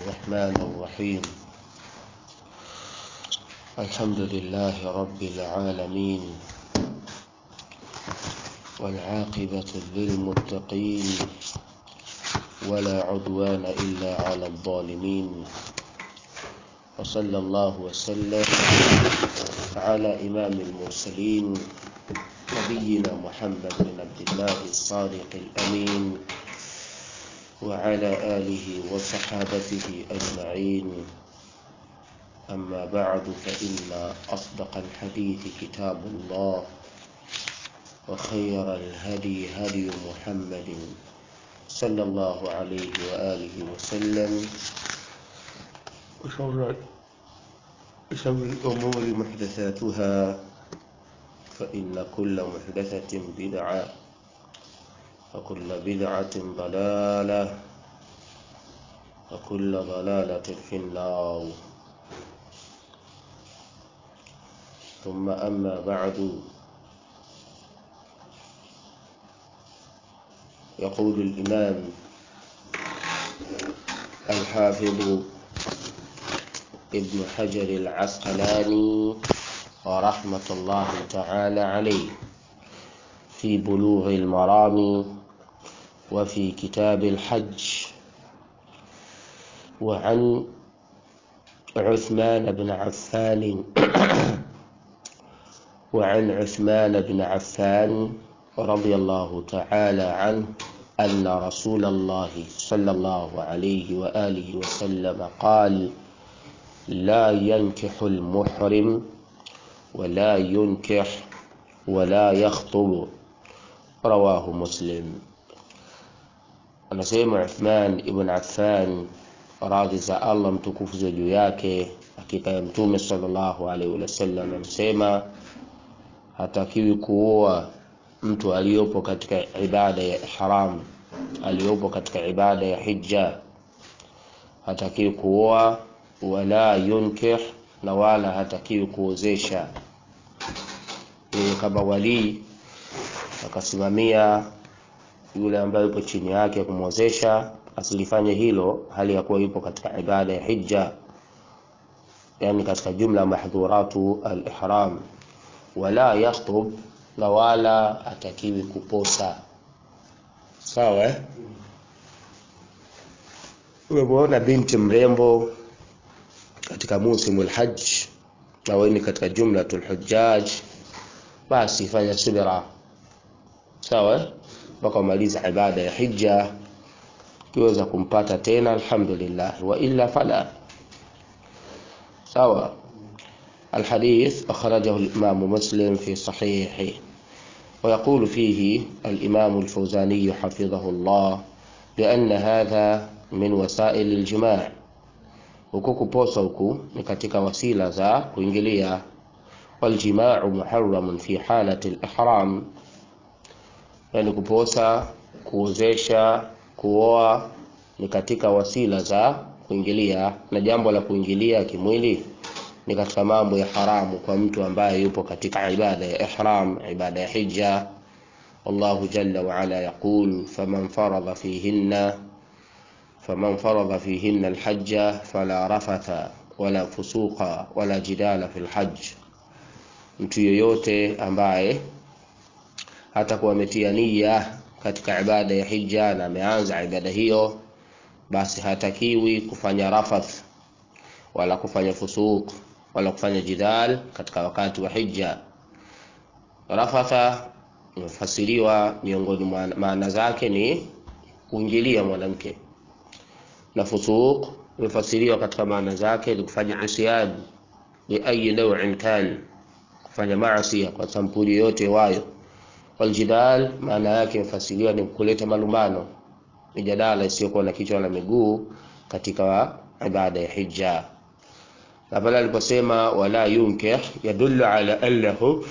الرحمن الرحيم الحمد لله رب العالمين والعاقبة للمتقين ولا عدوان إلا على الظالمين وصلى الله وسلم على إمام المرسلين نبينا محمد بن عبد الله الصادق الأمين وعلى آله وصحابته أجمعين أما بعد فإن أصدق الحديث كتاب الله وخير الهدي هدي محمد صلى الله عليه وآله وسلم وشر شر الأمور محدثاتها فإن كل محدثة بدعة وكل بدعة ضلالة وكل ضلالة في النار ثم أما بعد يقول الإمام الحافظ ابن حجر العسقلاني ورحمة الله تعالى عليه في بلوغ المرام وفي كتاب الحج وعن عثمان بن عفان وعن عثمان بن عفان رضي الله تعالى عنه أن رسول الله صلى الله عليه وآله وسلم قال لا ينكح المحرم ولا ينكح ولا يخطب رواه مسلم anasema Uthman ibn Affan radhi za Allah mtukufu za juu yake hakika ya mtume sallallahu alaihi wasallam amesema hatakiwi kuoa mtu aliyopo katika ibada ya ihram aliyopo katika ibada ya hija hatakiwi kuoa wala yunkih na wala hatakiwi kuozesha yeye kama walii akasimamia yule ambaye yupo chini yake kumwozesha asilifanye hilo hali ya kuwa yupo katika ibada ya hija yani katika jumla mahdhuratu al-ihram wala yakhtub na wala atakiwi kuposa sawa eh? umemwona binti mrembo katika musimu lhaj na wewe ni katika jumlatul hujjaj basi fanya subira sawa mpaka umaliza ibada ya hija ukiweza kumpata tena alhamdulillah wa illa fala sawa الحديث أخرجه الإمام مسلم في صحيحه ويقول فيه الإمام الفوزاني حفظه الله لأن هذا من وسائل الجماع huku kuposa huku ni katika wasila za kuingilia waljimau muharamun fi halati lihram yani kuposa kuozesha kuoa ni katika wasila za kuingilia na jambo la kuingilia kimwili ni katika mambo ya haramu kwa mtu ambaye yupo katika ibada ya ihram ibada ya hija والله جل وعلا يقول فمن فرض فيهن فمن فرض فيهن الحج فلا رفث ولا فسوق ولا جدال في الحج mtu yoyote ambaye hatakuwa ametia nia katika ibada ya hija na ameanza ibada hiyo basi hatakiwi kufanya rafath wala kufanya fusuq wala kufanya jidal katika wakati wa hija rafatha imefasiriwa miongoni mwa maana zake ni kuingilia mwanamke na fusuq imefasiriwa katika maana zake ni kufanya isyan bi ayi naw'in kan kufanya maasi kwa sampuli yote wayo waljidal maana yake imefasiriwa ni kuleta malumbano mijadala isiyokuwa na kichwa na miguu katika ibada ya hija na pale aliposema wala yunkih yadullu ala annahu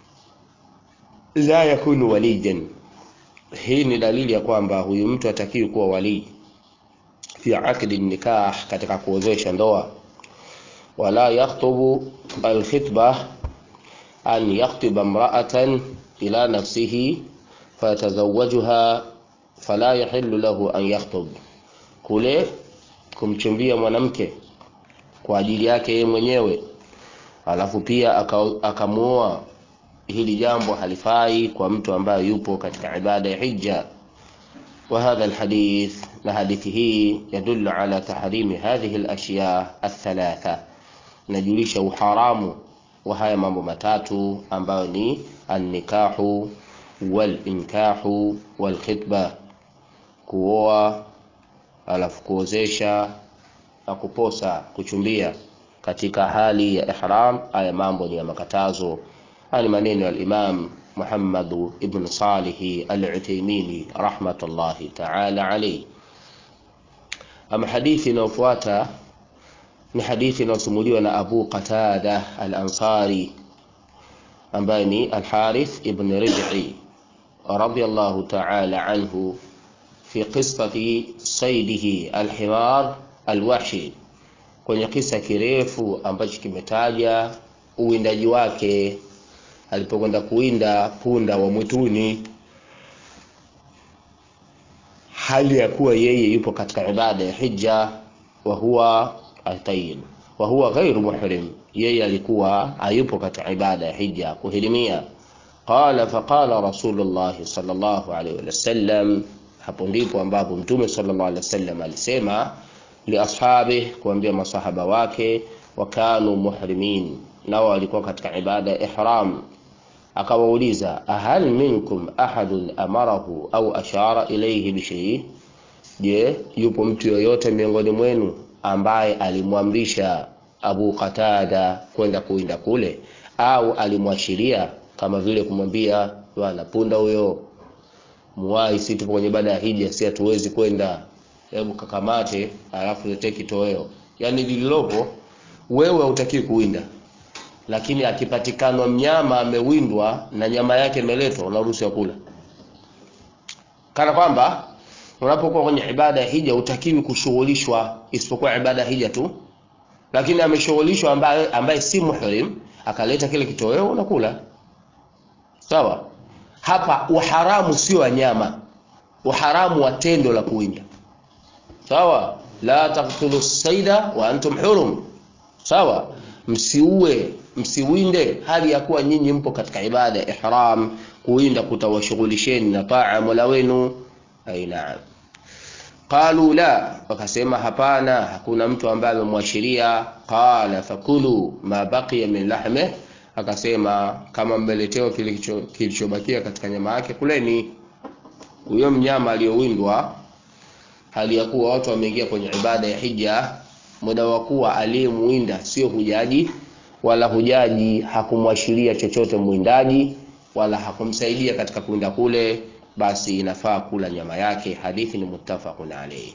la yakunu waliyan hii ni dalili ya kwamba huyu mtu atakiwi kuwa walii fi aqdi nikah katika kuozesha ndoa wala yakhtubu alkhitba an yakhtiba imra'atan ila nafsihi fayatazawajuha fala yahillu lahu an yakhtub kule kumchumbia mwanamke kwa ajili yake yeye mwenyewe alafu pia akamuoa hili jambo halifai kwa mtu ambaye yupo katika ibada ya hija وهذا الحديث لحديثه يدل على تحريم هذه الأشياء الثلاثة نجلش حرام وهي mambo matatu ambayo ni annikahu walinkahu walkhitba kuoa alafu kuozesha na kuposa kuchumbia katika hali ya ihram haya mambo ni ya makatazo haya ni maneno ya imam Muhammad ibn Salih al-Uthaymeen rahmatullahi ta'ala alayhi ama hadithi inayofuata ni hadithi inayosimuliwa na Abu Qatada al-Ansari ambaye ni al-Harith ibn Rib'i radiyallahu ta'ala anhu fi qissati saydihi al-himar al-wahshi kwenye kisa kirefu ambacho kimetaja uwindaji wake alipokwenda kuwinda punda wa mwituni hali ya kuwa yeye yupo katika ibada ya hija wa huwa atayib wa huwa ghairu muhrim yeye alikuwa hayupo katika ibada ya hija kuhirimia qala faqala rasulullah sallallahu alaihi wasallam hapo ndipo ambapo mtume sallallahu alaihi wasallam alisema liashabi kuambia masahaba wake wakanu muhrimin nao walikuwa katika ibada ya ihram akawauliza ahal minkum ahadun amarahu au ashara ilayhi bishai je yupo mtu yoyote miongoni mwenu ambaye alimwamrisha Abu Qatada kwenda kuinda kule au alimwashiria kama vile kumwambia bwana punda huyo muwai si tupo kwenye ibada ya hija si hatuwezi kwenda hebu kakamate alafu letee kitoweo yani lililopo wewe hutakiwi kuwinda lakini akipatikanwa mnyama amewindwa na nyama yake imeletwa unaruhusiwa kula kana kwamba unapokuwa kwenye ibada ya hija utakiwi kushughulishwa isipokuwa ibada ya hija tu lakini ameshughulishwa ambaye, ambaye si muhrim akaleta kile kitoweo unakula sawa hapa uharamu sio wa nyama uharamu wa tendo la kuwinda sawa la taqtulu saida wa antum hurum sawa msiue msiwinde hali ya kuwa nyinyi mpo katika ibada ya ihram kuwinda kutawashughulisheni na taa mola wenu aina qalu la wakasema hapana hakuna mtu ambaye amemwashiria qala fakulu ma baqiya min lahme akasema kama mmeletewa kilichobakia katika nyama yake kuleni huyo mnyama aliyowindwa hali ya kuwa watu wameingia kwenye ibada ya hija muda wa kuwa aliyemuinda sio hujaji wala hujaji hakumwashiria chochote mwindaji wala hakumsaidia katika kuinda kule basi inafaa kula nyama yake hadithi ni muttafaqun alayhi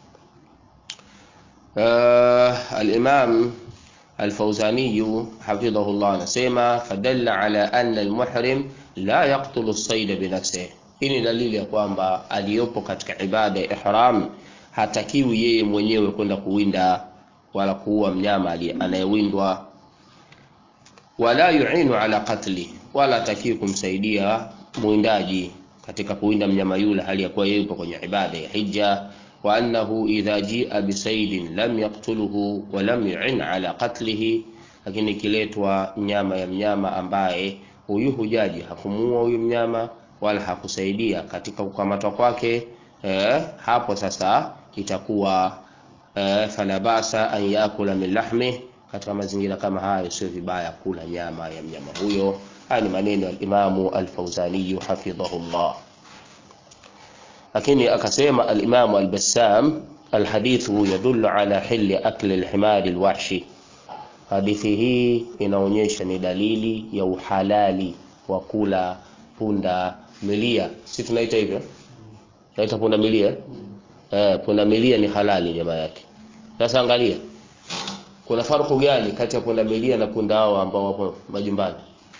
uh, al-imam al-fawzani hafidhahullah anasema fadalla ala anna al-muhrim la yaqtulu as-sayda binafsihi hii ni dalili ya kwamba aliyopo katika ibada ya ihram hatakiwi yeye mwenyewe kwenda kuwinda wala kuua mnyama anayewindwa wala yuinu ala qatli wala hatakiwi kumsaidia mwindaji katika kuwinda mnyama yule hali ya kuwa yeye yupo kwenye ibada ya hija wa annahu idha jia bisaidin lam yaqtuluhu wa lam yu'in ala qatlihi lakini ikiletwa nyama ya mnyama ambaye huyu hujaji hakumuua huyu mnyama wala hakusaidia katika kukamatwa kwake eh, hapo sasa itakuwa eh, fala basa an yakula min lahmi katika mazingira kama hayo sio vibaya kula nyama ya mnyama huyo haya ni maneno ya Imamu Al-Fauzani hafidhahullah lakini akasema al-Imamu Al-Bassam alhadithu yadullu ala hilli akli al-himari al-wahshi hadithi hii inaonyesha ni dalili ya uhalali wa kula punda milia si tunaita hivyo naita punda milia eh punda milia ni halali nyama yake sasa angalia kuna farku gani kati ya punda milia na punda hao ambao wapo majumbani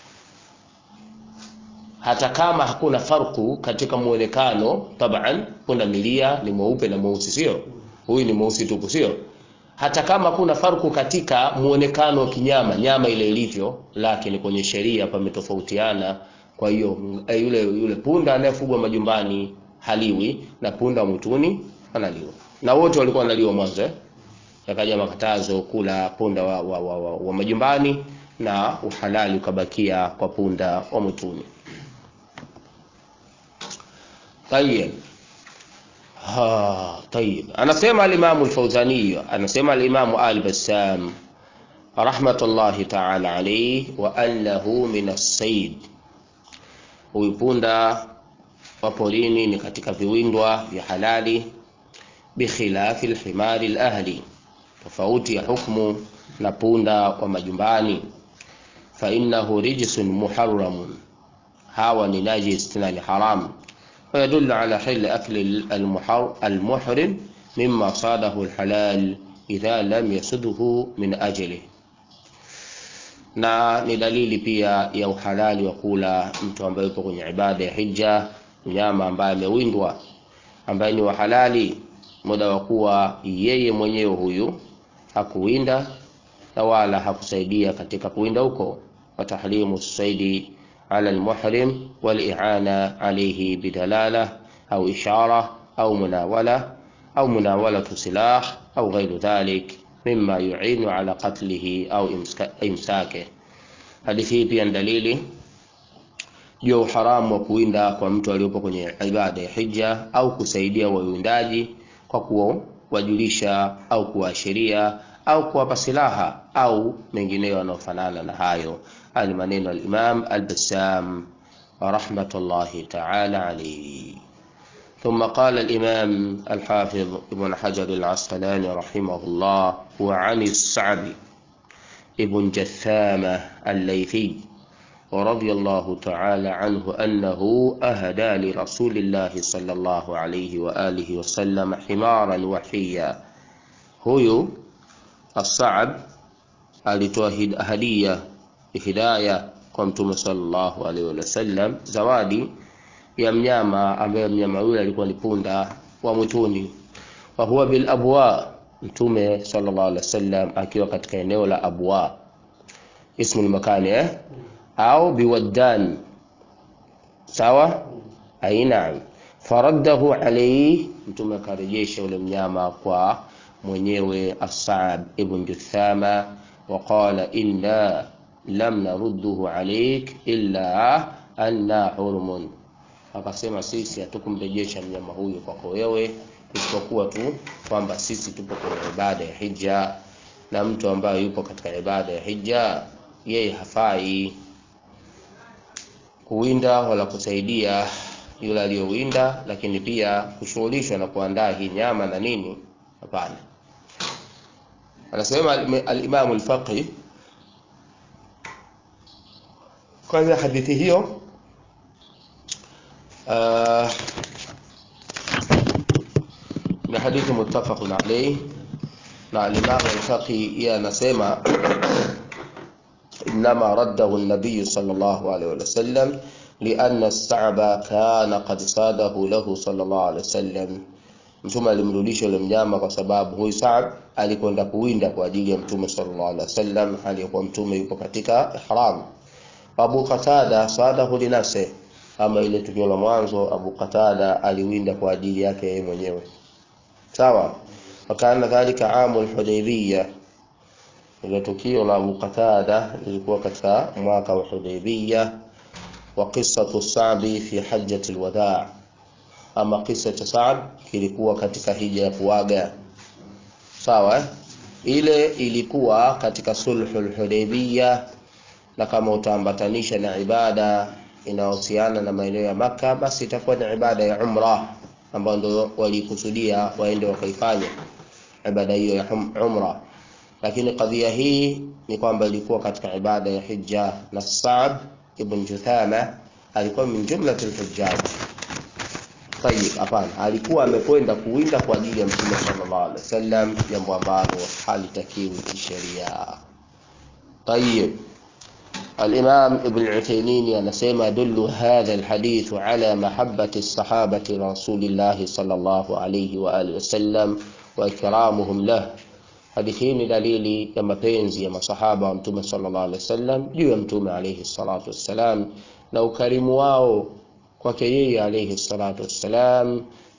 hata kama hakuna farku katika muonekano taban punda milia ni mweupe na mweusi sio huyu ni mweusi tupu sio hata kama kuna farku katika muonekano wa kinyama nyama ile ilivyo lakini kwenye sheria pametofautiana kwa hiyo yule yule punda anayefugwa majumbani haliwi na punda wa mwituni analiwa na wote walikuwa wanaliwa mwanzo eh? yakaja makatazo kula punda wa, wa, wa, wa, wa majumbani na uhalali ukabakia kwa punda wa mwituni. Tayeb. Ha, tayeb. Anasema al-Imam al-Fawzani, anasema al-Imam al-Bassam rahmatullahi ta'ala alayhi wa annahu min as-sayd. Huyu punda wa porini ni katika viwindwa vya halali bikhilafi al-himari al-ahli, tofauti ya hukmu na punda wa majumbani. Fa innahu rijsun muharramun, hawa ni najis na ni haram ويدل على حل أكل المحرم مما صاده الحلال إذا لم يسده من أجله na ni dalili pia ya uhalali wa kula mtu ambaye yupo kwenye ibada ya hija, mnyama ambaye amewindwa, ambaye ni wahalali, muda wa kuwa yeye mwenyewe huyu hakuwinda na wala hakusaidia katika kuwinda huko. wa tahrimu saidi على المحرم والإعانة عليه بدلالة أو إشارة أو مناولة أو مناولة سلاح أو غير ذلك مما يعين على قتله أو إمساكه hadithi hii pia ni dalili juu ya uharamu wa kuwinda kwa mtu aliyopo kwenye ibada ya hija au kusaidia wawindaji kwa kuwajulisha au kuwaashiria au kuwapa silaha au mengineyo yanayofanana na hayo. Haya ni maneno ya Imam Al-Bassam rahmatullahi ta'ala alayhi. ثم قال الإمام الحافظ ابن حجر العسقلاني رحمه الله وعن السعد ابن جثامة الليثي ورضي الله تعالى عنه أنه أهدى لرسول الله صلى الله عليه وآله وسلم حمارا وحيا هو الصعب alitoa hadia hidaya kwa mtume sallallahu alaihi wasallam zawadi ya mnyama ambaye mnyama yule alikuwa ni punda wa mwituni wa huwa bil abwa mtume sallallahu alaihi wasallam akiwa katika eneo la abwa ismu makani eh au biwaddan sawa aina faraddahu alayhi mtume akarejesha ule mnyama kwa mwenyewe As'ab ibn Juthama waqala inna lam narudduhu alayk illa anna hurmun, akasema sisi hatukumrejesha mnyama huyu kwako wewe isipokuwa tu kwamba sisi tupo kwenye ibada ya hija, na mtu ambaye yupo katika ibada ya hija yeye hafai kuwinda wala kusaidia yule aliyowinda, lakini pia kushughulishwa na kuandaa hii nyama na nini, hapana. Anasema al-Imam al-Faqih kwanza hadithi hiyo uh, ni hadithi muttafaqun alayhi na al-Imam al-Faqih yeye anasema إنما رده النبي صلى الله عليه وسلم لأن الصعب كان قد صاده له صلى الله عليه وسلم mtume alimrudisha yule mnyama kwa sababu huyu Saab alikwenda kuwinda kwa ajili ya mtume sallallahu alaihi wasallam, aliyekuwa mtume yuko katika ihram. Abu Qatada sadahu linafsi, ama ile tukio la mwanzo Abu Qatada aliwinda kwa ajili yake yeye mwenyewe, sawa. Wakana dhalika amu al-Hudaybiyah, ile tukio la Abu Qatada lilikuwa katika mwaka wa Hudaybiyah. Wa qissatu Sa'bi fi hajjati al-wadaa ama kisa cha Saad kilikuwa katika hija ya kuaga sawa. Ile ilikuwa katika sulhul Hudaybiyah, na kama utaambatanisha na ibada inayohusiana na maeneo ya Makka, basi itakuwa ni ibada ya umra ambayo ndio walikusudia waende wakaifanya ibada hiyo ya umra. Lakini kadhia hii ni kwamba ilikuwa katika ibada ya hija, na Saad ibn Juthama alikuwa min jumlatil hujjaj Tayyib, hapana, alikuwa amekwenda kuwinda kwa ajili ya Mtume sallallahu alaihi wasallam, jambo ambalo halitakiwi kisheria. Tayyib, Al-Imam Ibn Uthaymeen anasema dullu hadha alhadith ala mahabbati sahabati rasulillahi sallallahu alaihi wa alihi wasallam wa ikramuhum lah. Hadithi hii ni dalili ya mapenzi ya masahaba wa Mtume sallallahu alaihi wasallam juu ya Mtume alaihi salatu wassalam na ukarimu wao kwake yeye alayhi salatu wassalam,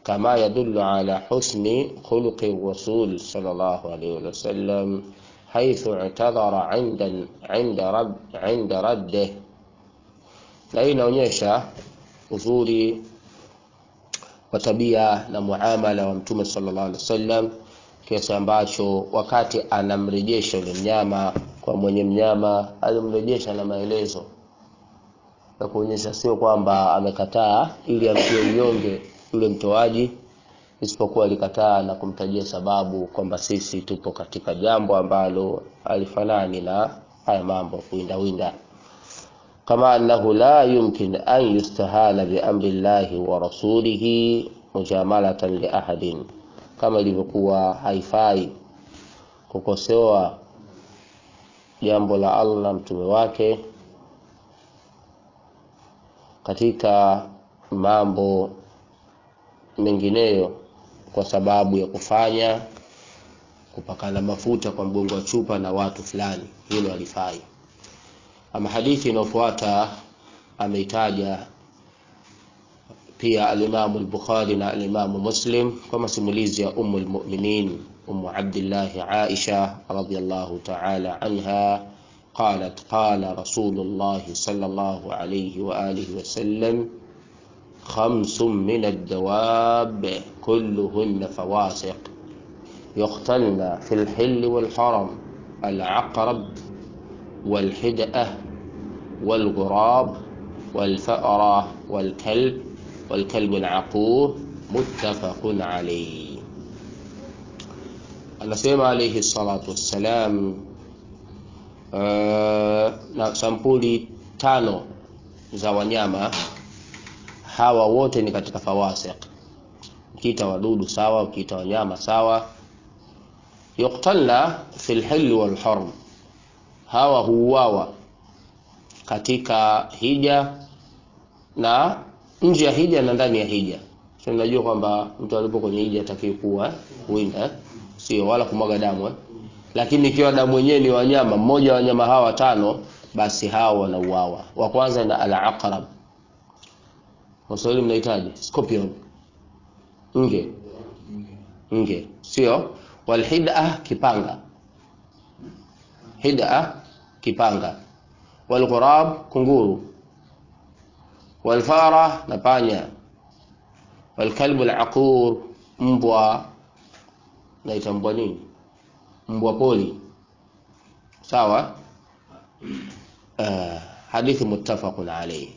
كما يدل على حسن خلق الرسول صلى الله عليه وسلم حيث اعتذر عند عند رد عند رده na hii inaonyesha uzuri wa tabia na muamala wa mtume sallallahu alaihi wasallam kiasi ambacho wakati anamrejesha yule mnyama kwa mwenye mnyama alimrejesha na maelezo na kuonyesha sio kwamba amekataa ili amtie unyonge yule mtoaji isipokuwa alikataa na kumtajia sababu kwamba sisi tupo katika jambo ambalo alifanani na haya mambo kuwindawinda kama annahu la yumkin an yustahala biamri llahi wa rasulihi mujamalatan liahadin kama ilivyokuwa haifai kukosewa jambo la allah na mtume wake katika mambo mengineyo kwa sababu ya kufanya kupakana mafuta kwa mgongo wa chupa na watu fulani hilo halifai ama hadithi inayofuata ameitaja pia alimamu al-Bukhari na alimamu Muslim kwa masimulizi ya Ummu al-Mu'minin Ummu Abdullah Aisha radhiyallahu ta'ala anha قالت قال رسول الله صلى الله عليه وآله وسلم خمس من الدواب كلهن فواسق يقتلن في الحل والحرم العقرب والحدأة والغراب والفأرة والكلب والكلب العقور متفق عليه anasema alayhi salatu wassalam uh, na sampuli tano za wanyama hawa wote ni katika fawasiq ukiita wadudu sawa ukiita wanyama sawa yuktalna fi lhilli walharm hawa huuawa katika hija na nje ya hija na ndani ya hija so unajua kwamba mtu alipo kwenye hija atakiwi kuwa winda sio wala kumwaga damu eh? lakini ikiwa damu wenyewe ni wanyama mmoja wa wanyama hawa tano basi hawa wanauawa wa kwanza na al-aqrab waswahili mnahitaji scorpion nge nge sio walhida kipanga hida kipanga walghurab kunguru walfara na panya walkalbu alaqur mbwa naita mbwa nini mbwa poli sawa uh, hadithi muttafaqun alayhi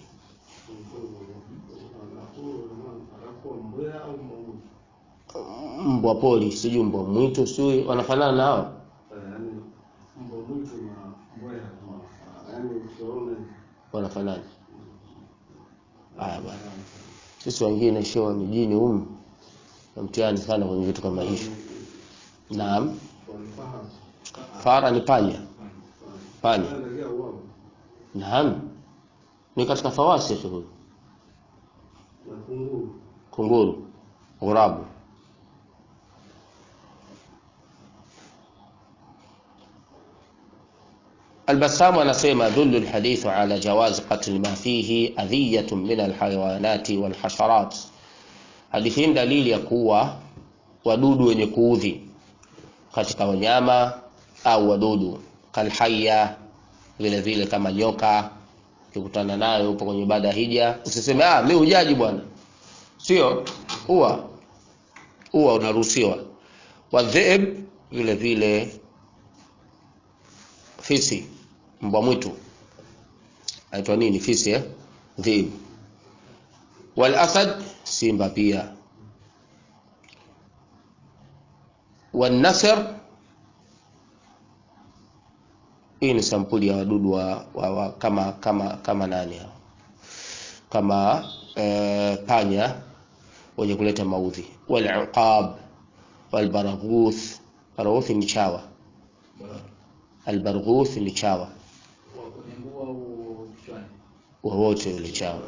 mbwa poli sijui mbwa mwitu sijui wanafanana nao wanafanana haya bwana sisi wengine sio mijini humu na mtihani sana kwenye vitu kama hivyo naam fara ni panya panya naam ni katika fawasikh huyu kunguru ghurabu البسام anasema dhullu alhadith ala jawaz qatl ma fihi adhiyatun min alhayawanati walhasharat hadithi hii dalili ya kuwa wadudu wenye kuudhi katika wanyama au wadudu kalhaya vile vile kama nyoka ukikutana nayo upo kwenye ibada hija usiseme ah mimi hujaji bwana sio huwa huwa unaruhusiwa wadhib vile vile fisi mbwa mwitu aitwa nini fisi eh dhib wal asad simba pia wan nasr hii ni sampuli ya wadudu wa, wa, wa kama kama kama nani hao kama e, panya wenye kuleta maudhi wal uqab wal baraghuth baraghuth ni chawa albarghuth ni chawa wowote ule chawa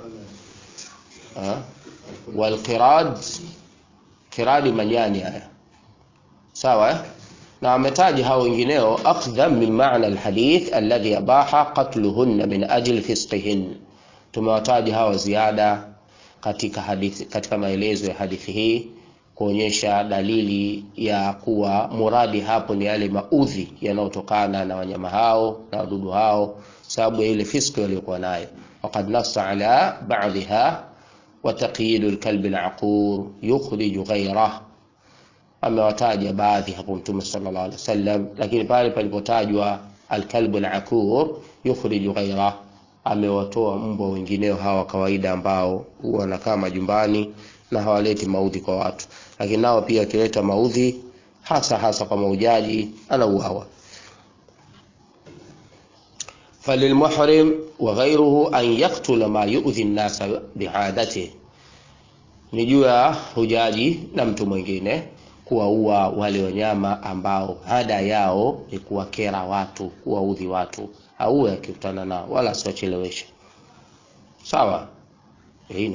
walqirad kiradi manyani haya sawa eh? na ametaja hao wengineo akhdhan min maana alhadith alladhi abaha qatluhunna min ajli fisqihin tumewataja hawa ziada katika hadithi, katika maelezo ya hadithi hii kuonyesha dalili ya kuwa muradi hapo ni yale maudhi yanayotokana na wanyama hao na wadudu hao, sababu ya ile fiski waliokuwa nayo. Waqad nassa ala ba'dha wa taqyidu alkalbi alaqur yukhriju ghayrah, amewataja baadhi hapo Mtume sallallahu alaihi wasallam, lakini pale palipotajwa alkalbu alaqur yukhriju ghayrah, amewatoa mbwa wengineo hawa kawaida ambao huwa wanakaa majumbani na hawaleti maudhi kwa watu, lakini nao pia wakileta maudhi hasa hasa kwa maujaji anauawa. falilmuhrim wa ghayruhu an yaktula ma yu'dhi an-nasa bi'adatihi, ni juu ya hujaji na mtu mwingine kuwaua wale wanyama ambao ada yao ni kuwakera watu, kuwaudhi watu, auwe akikutana nao, wala asiwacheleweshe. Sawa, ina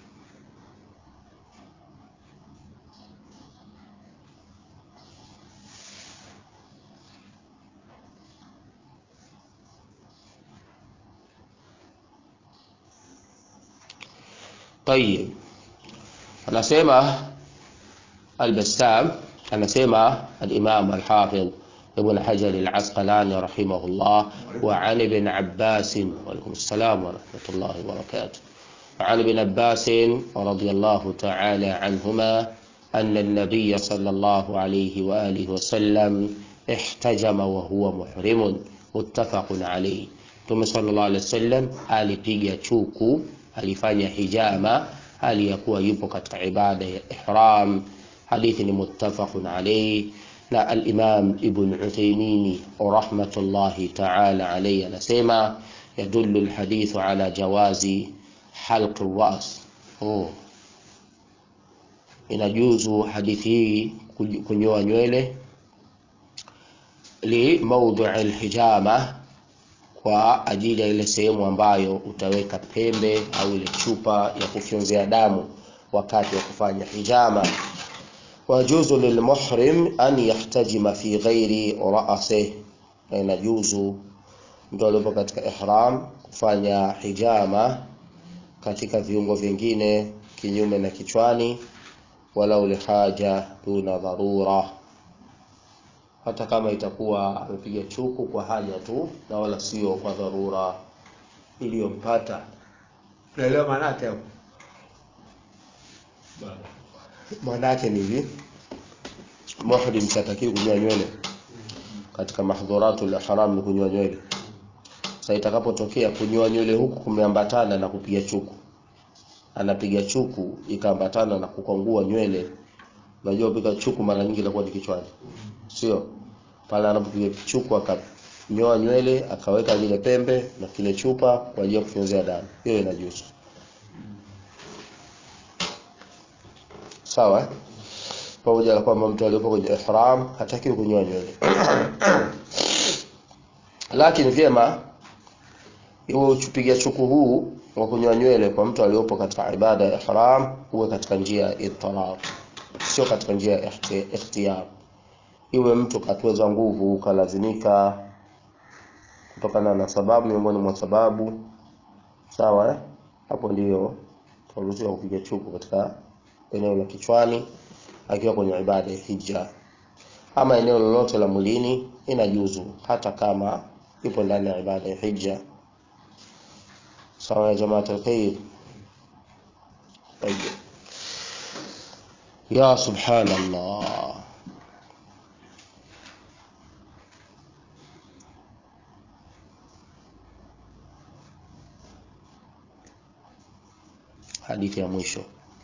Tayib, anasema Al-Bassam, anasema al-Imam al-Hafidh Ibn Hajar al-Asqalani rahimahullah, wa an Ibn Abbas, wa alaykum assalam wa rahmatullahi wa barakatuh, wa an Ibn Abbas radiyallahu ta'ala anhuma anna an-nabiy sallallahu alayhi wa alihi wa sallam ihtajama wa huwa muhrimun, muttafaqun alayhi. Mtume sallallahu alayhi wasallam alipiga chuku alifanya hijama hali ya kuwa yupo katika ibada ya ihram. Hadithi ni muttafaqun alayhi, na al-Imam Ibn Uthaymeen rahmatullahi ta'ala alayhi anasema yadullu al-hadithu ala jawazi halq ar-ras. Oh, inajuzu hadithi hii kunyoa nywele li mawdhi al-hijama kwa ajili ya ile sehemu ambayo utaweka pembe au ile chupa ya kufyonzea damu wakati wa kufanya hijama. Wajuzu lilmuhrim an yahtajima fi ghairi ra'sih, na inajuzu mtu aliyepo katika ihram kufanya hijama katika viungo vingine kinyume na kichwani, walau lihaja duna dharura hata kama itakuwa amepiga chuku kwa haja tu na wala sio kwa dharura iliyompata. Unaelewa maana yake hapo? Maana yake ni hivi, muhrim hatakiwi kunyoa nywele katika mahdhuratul ihram, ni kunyoa nywele. Sasa itakapotokea kunyoa nywele huku kumeambatana na kupiga chuku, anapiga chuku ikaambatana na kukwangua nywele, unajua piga chuku mara nyingi inakuwa ni kichwani, sio pale anapopiga chuku akanyoa nywele akaweka zile pembe na kile chupa kwa ajili ya kufyonzea damu, hiyo inajuzu. Sawa, eh? pamoja na kwamba mtu aliyepo kwenye ihram hatakiwi kunyoa nywele lakini vyema iwe uchupiga chuku huu wa kunyoa nywele kwa mtu aliyopo katika ibada ya ihram uwe katika njia ya idtirar, sio katika njia ya ikhtiyar iwe mtu katweza nguvu ukalazimika kutokana na sababu miongoni mwa sababu sawa, eh? Hapo ndiyo tunaruhusiwa kupiga chuku katika eneo la kichwani akiwa kwenye ibada ya hija, ama eneo lolote la mwilini inajuzu, hata kama ipo ndani ya ibada ya hija. Sawa ya jamaat alkhair. Tayeb, ya subhanallah hadithi ya mwisho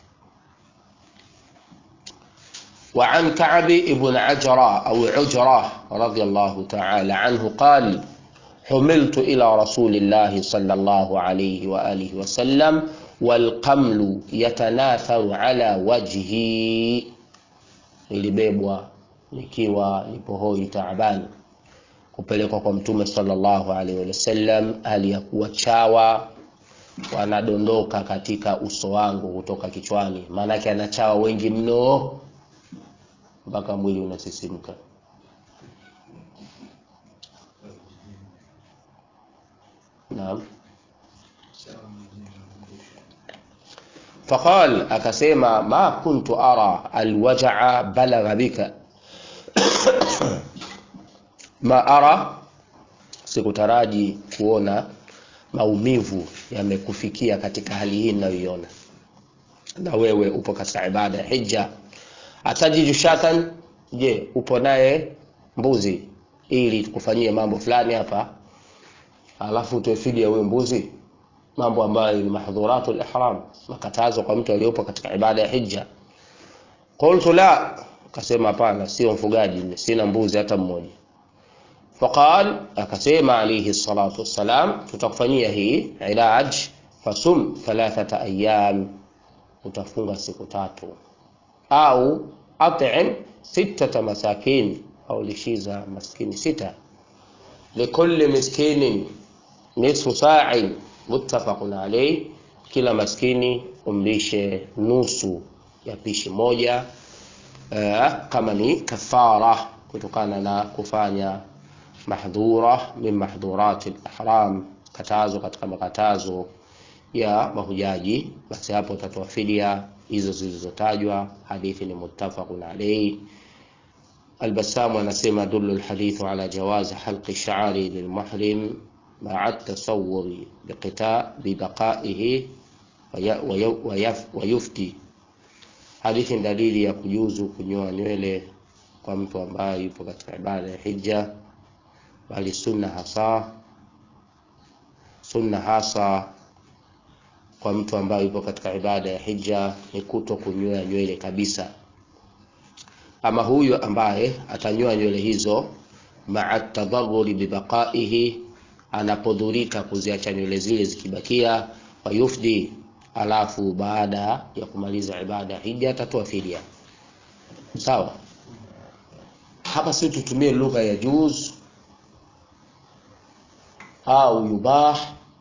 wa an Ka'b ibn Ajra au Ujra radiyallahu ta'ala anhu qala حملت إلى رسول الله صلى الله عليه وآله وسلم والقمل يتناثر على وجهي nilibebwa nikiwa nipo hoi taabani kupelekwa kwa mtume sallallahu alaihi wasallam hali ya kuwa chawa wanadondoka katika uso wangu kutoka kichwani, maanake anachawa wengi mno mpaka mwili unasisimka. Naam, faqal akasema ma kuntu ara alwajaa balagha bika ma ara sikutaraji kuona maumivu yamekufikia katika hali hii ninayoiona na wewe upo katika ibada ya hija atajiju shatan je upo naye mbuzi ili tukufanyie mambo fulani hapa alafu utoe fidia huyo mbuzi mambo ambayo ni mahdhuratu ihram makatazo kwa mtu aliyopo katika ibada ya hija qultu la akasema hapana sio mfugaji sina mbuzi hata mmoja faqal akasema alayhi salatu wassalam tutakufanyia hii ilaj fasum thalathata ayyam utafunga siku tatu au at'im sittata masakin au lishiza maskini sita likulli miskinin nisfu sa'in muttafaqun alayh kila maskini umlishe nusu ya pishi moja uh, kama ni kafara kutokana na kufanya mahdhura min mahdhurati al-ihram katazo katika makatazo ya mahujaji basi hapo utatoa fidia hizo zilizotajwa hadithi ni muttafaqun alayhi البسام anasema dullu الحديث على جواز حلق الشعر للمحرم مع التصور بقطاع ببقائه ويفتي hadithi dalili ya kujuzu kunyoa nywele kwa mtu ambaye yupo katika ibada ya hija bali sunna hasa sunna hasa kwa mtu ambaye yupo katika ibada ya hija ni kuto kunyoa nywele kabisa ama huyo ambaye atanyoa nywele hizo maa tadharuri bibaqaihi anapodhurika kuziacha nywele zile zikibakia wayufdi alafu baada ya kumaliza ibada hija atatoa fidia sawa hapa si tutumie lugha ya juz au yubah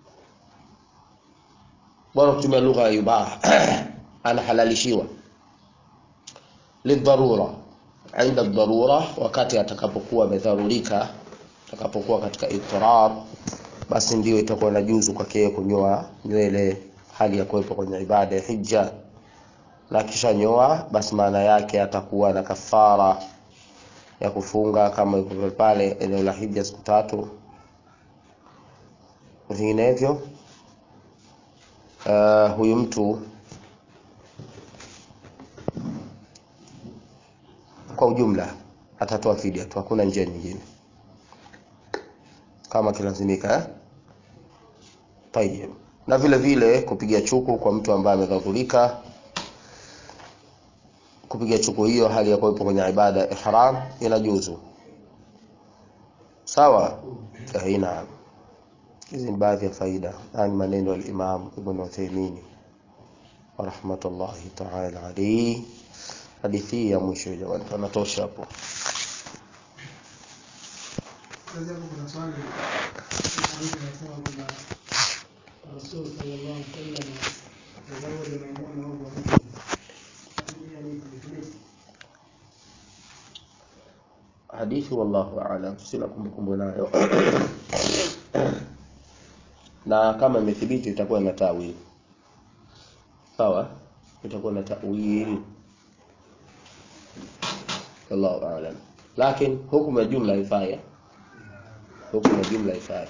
bora kutumia lugha ya yubah anahalalishiwa lidharura inda dharura wakati atakapokuwa amedharurika atakapokuwa katika ittirar basi ndio itakuwa na juzu kwake kunyoa nywele hali ya kuwepo kwenye ibada ya hija na kisha nyoa basi maana yake atakuwa na kafara ya kufunga kama yuko pale eneo la hija siku tatu vinginevyo uh, huyu mtu kwa ujumla atatoa fidia tu hakuna njia nyingine kama kilazimika eh? Tayyib. Na vile vile kupiga chuku kwa mtu ambaye amedhurika, kupiga chuku hiyo hali ya kuwepo kwenye ibada ya ihram inajuzu. Sawa? Eh, naam. Hizi ni baadhi ya faida. Haya ni maneno ya Imam Ibn Uthaymeen rahmatullahi ta'ala alayhi. Hadithi ya mwisho jamani, panatosha hapo. Sasa hapo kuna swali hadithi inasema kwamba Rasul sallallahu alaihi wasallam tazawwaja Maimuna wa Abu Hanifa. Hadithi ni thibiti. hadithi wallahu aalam, sina kumbukumbu nayo na kama imethibiti itakuwa na tawili sawa, itakuwa na tawili wallahu aalam, lakini hukumu ya jumla haifai, hukumu ya jumla haifai.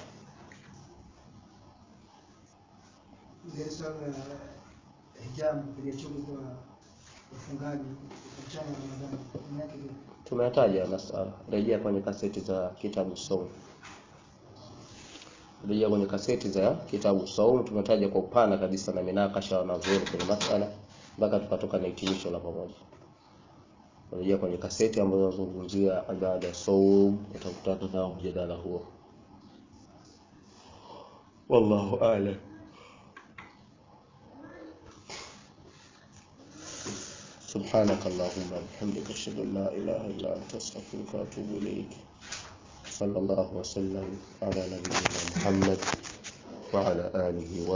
Ile swala la hijabu kupiga chuku kwa ufungaji mchana wa Ramadhani. Maana yake ni Tumeyataja masala, rejea kwenye kaseti za kitabu Saum, rejea kwenye kaseti za kitabu Saum, tumetaja kwa upana kabisa na minakasha wanazuoni kwenye masala mpaka tukatoka na hitimisho la pamoja. Rejea kwenye kaseti ambazo zinazungumzia ibada ya Saum, utakutana nao mjadala huo. Wallahu a'lam. سبحانك اللهم وبحمدك اشهد ان لا اله الا انت استغفرك واتوب اليك صلى الله وسلم على نبينا محمد وعلى اله و